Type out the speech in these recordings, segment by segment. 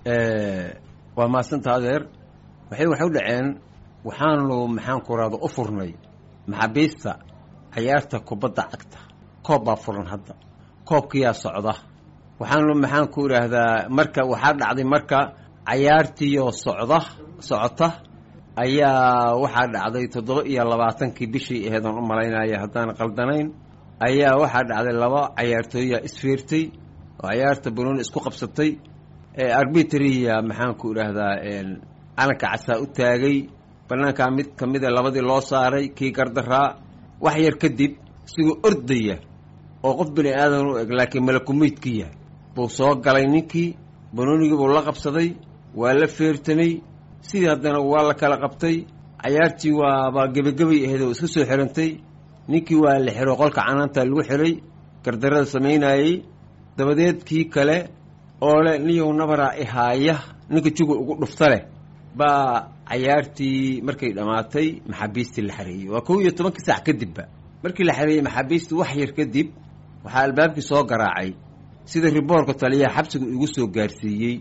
waa maasanta adeer waxay waxay u dhaceen waxaanu maxaan ku rahda u furnay maxaabiista cayaarta kubadda cagta koob baa furan hadda koobkiyaa socda waxaanu maxaan ku idhaahdaa marka waxaa dhacday marka cayaartiioo socda socota ayaa waxaa dhacday toddoba iyo labaatankii bishii aheedaan u malaynaya haddaan qaldanayn ayaa waxaa dhacday laba cayaartooya isfiirtay oo cayaarta banooni isku qabsatay arbitria maxaan ku idhaahdaa calanka casaa u taagay banaankaa mid ka mida labadii loo saaray kii gardaraa wax yar kadib isigoo ordaya oo qof bini aadan u eg laakiin malakumeydkiya buu soo galay ninkii banoonigii buu la qabsaday waa la feertamay sidii haddana waa la kala qabtay cayaartii waaba gebagabay ahayd oo iska soo xirantay ninkii waa la xiro qolka canaanta lagu xiray gardarada samaynayey dabadeed kii kale oo le niyow nabaraa ihaaya ninka juga ugu dhufta leh baa cayaartii markay dhammaatay maxaabiistii la xareeyey waa kow iyo tobankii saac kadibba markii la xareeyey maxaabiistii wax yar kadib waxaa albaabkii soo garaacay sida riboorka taliyaha xabsiga igu soo gaarsiiyey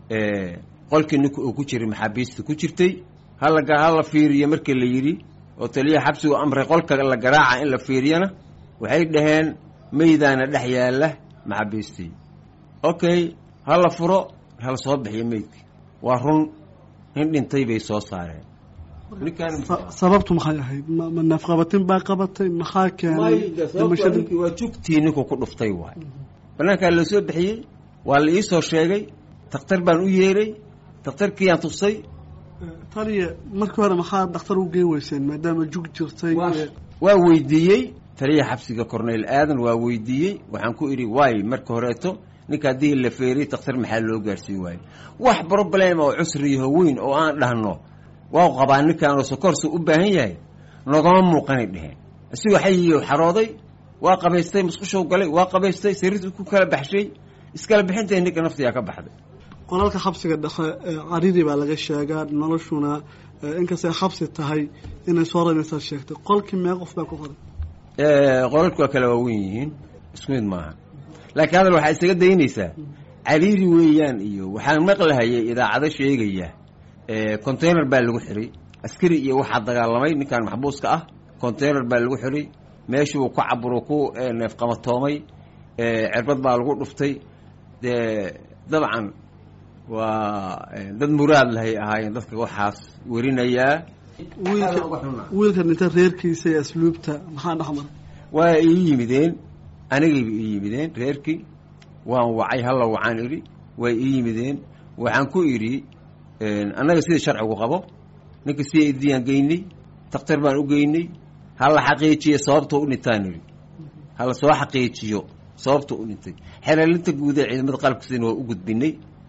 qolkii ninka uu ku jiray maxaabiista ku jirtay hala hala fiiriyo markii la yidhi oo taliyaha xabsigu amray qolka la garaaca in la fiiriyana waxay dhaheen meydaana dhex yaalla maxaabiistii okay hala furo hala soo bixiyo meydkii waa run nin dhintay bay soo saareen sababtu maxay ahayd ma neefqabatin baa qabatay maxaa keenay ninkii waa jugtii ninku ku dhuftay waay banaankaa la soo bixiyey waa la iisoo sheegay dakhtar baan u yeeray dakhtarkiiyaan tusay taliya markii hore maxaa dhakhtar u geen weyseen maadaama jug jirtay waa weydiiyey taliya xabsiga corneyl aadan waa weydiiyey waxaan ku idhi waay marka horeeto ninka haddii la feeriy dakhtar maxaa loo gaarsiin waayo wax problema oo cusriyaho weyn oo aan dhahno waa qabaa ninkaanoo sokorsa u baahan yahay nogama muuqanay dheheen isigoo xayiyo xarooday waa qabaystay musqushow galay waa qabaystay sariirtu ku kala baxshay iskala bixintay ninka naftiyaa ka baxday qolalka xabsiga dhexe caridii baa laga sheegaa noloshuna inkastay xabsi tahay inay soo ranaysaa sheegtay qolkii mee qof baa ku qoray qolalku waa kala waawen yihiin isku mid maaha laakiin hadal waxaa isaga daynaysaa cariiri weeyaan iyo waxaan maqlahayay idaacado sheegaya container baa lagu xiray askari iyo waxaa dagaalamay ninkan maxbuuska ah container baa lagu xiray meeshuu ku caburo ku neefqamatoomay cirbad baa lagu dhuftay dee dabcan waa dad muraad lahay ahaayeen dadka waxaas werinayaa wiilka dhinta reerkiisa iyo asluubta maxaa dhexmara waa ii yimideen anigayba ii yimideen reerkii waan wacay halla wacaan idhi way ii yimideen waxaan ku idhi annaga sida sharcigu qabo ninka si idiyaan geynay dakhtar baan u geynay hala xaqiijiyo sababta u dhintaan idhi hala soo xaqiijiyo sababta u dhintay xereelinta guud ee ciidamada qalabkiisana waa u gudbinay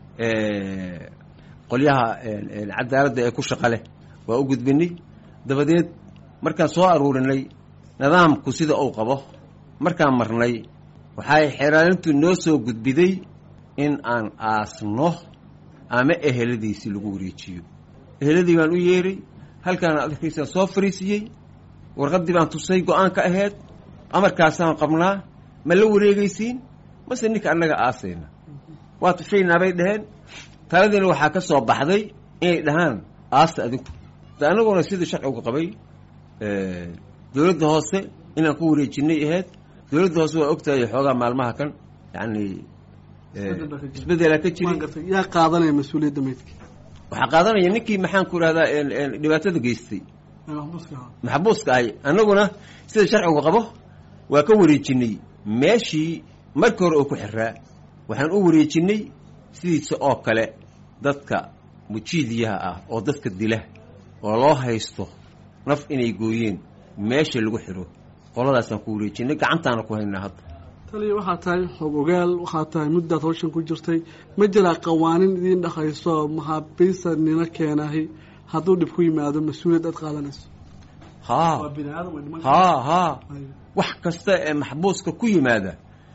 qolyaha cadaaladda ee ku shaqa leh waa u gudbinay dabadeed markaan soo aruurinay nidaamku sida uu qabo markaan marnay waxay xeeraalintu noo soo gudbiday in aan aasno ama eheladiisii lagu wareejiyo eheladii baan u yeeray halkaana adarkiisaan soo fariisiyey warqaddii baan tusay go-aan ka aheyd amarkaasaan qabnaa ma la wareegaysiin mase ninka annaga aasayna waa tushaynaa bay dhaheen taladiina waxaa ka soo baxday inay dhahaan aasta adinku de annaguna sidii sharcigu qabay dowladda hoose inaan ku wareejinay aheyd dowladda hoose waa ogtahay xoogaa maalmaha kan yacni isbedelaa ka jiri yaa qaadanaya mas-uuliyadda meydka waxaa qaadanaya ninkii maxaan ku idhahdaa dhibaatada geystay maxbuuska ahay annaguna sida sharcigu qabo waa ka wareejinay meeshii markii hore oo ku xiraa waxaan u wareejinay sidiisa oo kale dadka mujiidiyaha ah oo dadka dila oo loo haysto naf inay gooyeen meesha lagu xiro qoladaasaan ku wareejinay gacantaana ku haynaa hadda taliya waxaa tahay xoog ogaal waxaa tahay muddaad hawshan ku jirtay ma jiraa qawaanin idiin dhexayso maxaabiista nina keenahay hadduu dhib ku yimaado mas-uuliyad aad qaadanayso haa haa haa wax kasta ee maxbuuska ku yimaada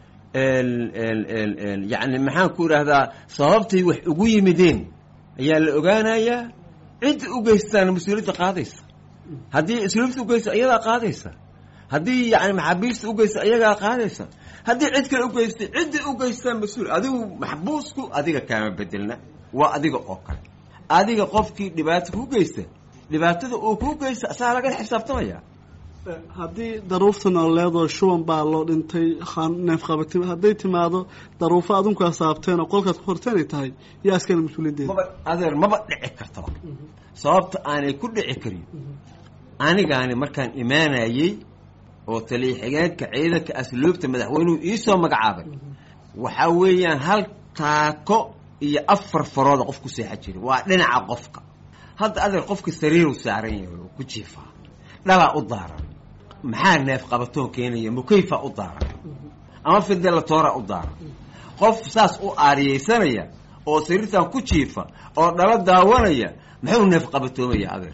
yacni maxaan ku idhaahdaa sababtay wax ugu yimideen ayaa la ogaanayaa cidda u geystaana mas-uuliyadda qaadaysa haddii isluubta ugeysta ayadaa qaadaysa haddii yani maxaabiista ugeysta ayagaa qaadaysa haddii cid kale ugeystay cidda ugeystaa mas-uul adigu maxbuusku adiga kaama bedelna waa adiga oo kale adiga qofkii dhibaato ku geysta dhibaatada uu ku geysta asagaa laga xisaabtamaya haddii daruufta nololeedoo shuban baa loo dhintay neef qabati hadday timaado daruufo adinku asaabteen oo qolkaad ku horteen ay tahay yaa iskana mas-uuliyadeeda maba adeer maba dhici kartaba sababta aanay ku dhici karin anigaani markaan imaanayey oo taliya xigeenka ciidanka asluubta madaxweynuhu iisoo magacaabay waxaa weeyaan hal taako iyo afar farooda qof ku seexa jira waa dhinaca qofka hadda adeer qofka sariiru saaran yahay oo ku jiifaa dhalaa u daaran maxaa neef qabatoon keenaya mukayfa u daaran ama fidelatoora u daaran qof saas u aariyeysanaya oo sariirtan ku jiifa oo dhalo daawanaya muxuu neef qabatoomaya adeer